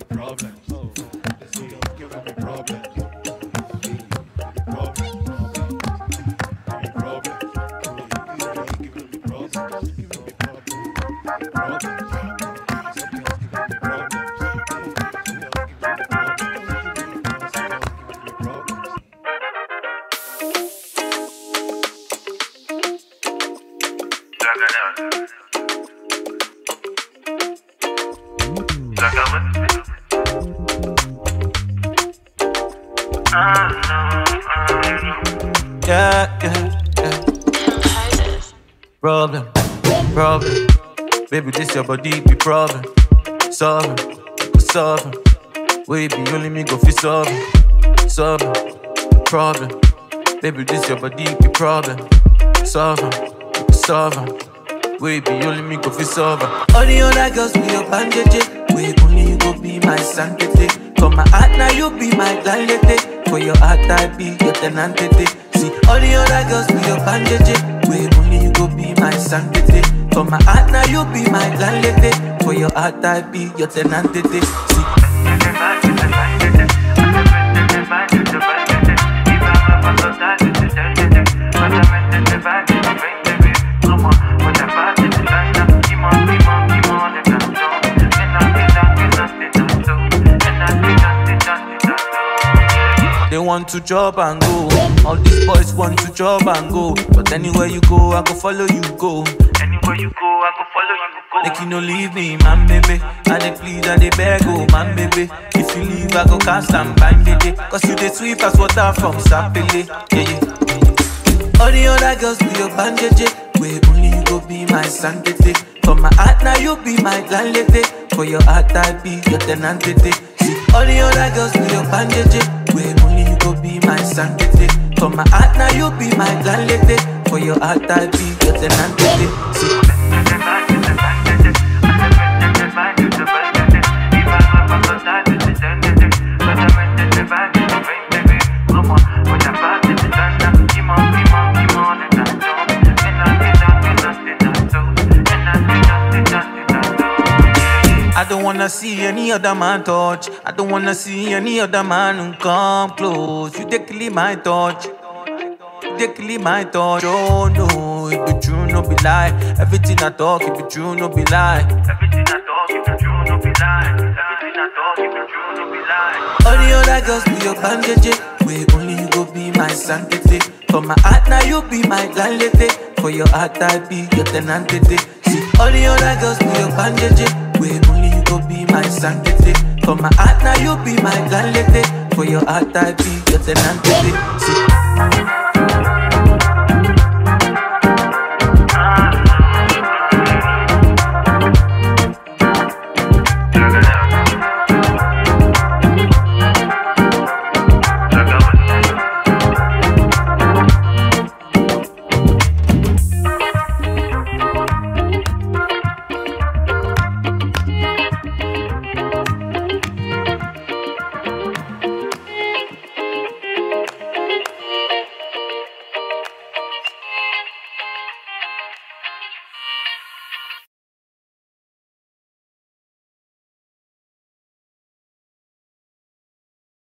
problems. This girl giving me problems. Problems. Giving me problems. Giving me problems. Giving me problems. Problems. Some girls giving me problems. Some girls giving me problems. Some girls giving me problems. Yeah, yeah, yeah. Problem, problem. Baby, this your body be problem. Solving, solving. We be only me go fi solving, solving. Problem. Baby, this your body be problem. Solving, solving. We be only me go fi solving. All the other girls be your bandage. We only you go be my sanctity. For my heart now you be my landlady. For your heart I be your tenantity. See all the other girls be your bandage. We only you go be my sanctity. For my heart now you be my landlady. For your heart I be your tenantity. See They want to job and go. All these boys want to job and go. But anywhere you go, I go follow you go. Anywhere you go, I go follow you. Go. Make you no leave me, man, baby. I dey plead, I dey beg, oh, man, baby. If you leave, I go cast and bind it. Cause you dey sweep as water from Sapele. Yeah, yeah. All the other girls be your bandage. Where only you go be my sanctity. For my heart, now you be my landlady. For your heart, I be your tenantity. See, all the other girls be your bandage. Where only you go be my sanctity. For my heart, now you be my landlady. For your heart, I be your tenantity. See, I don't wanna see any other man touch. I don't wanna see any other man come close. You take kill my touch. You take kill my touch. Oh no, it be true, no be lie. Everything I talk, it be true, no be lie. Everything I talk, if you true, no be lie. Everything I talk, if you true, no be lie. All the other girls be your bandage. Where only you go be my sanctity. For my heart, now you be my landlady. For your heart, I be your tenantity. See, all the other girls be your bandage. Where only you go be my sanctity. For my heart, now you be my landlady. For your heart, I be your tenantity. See,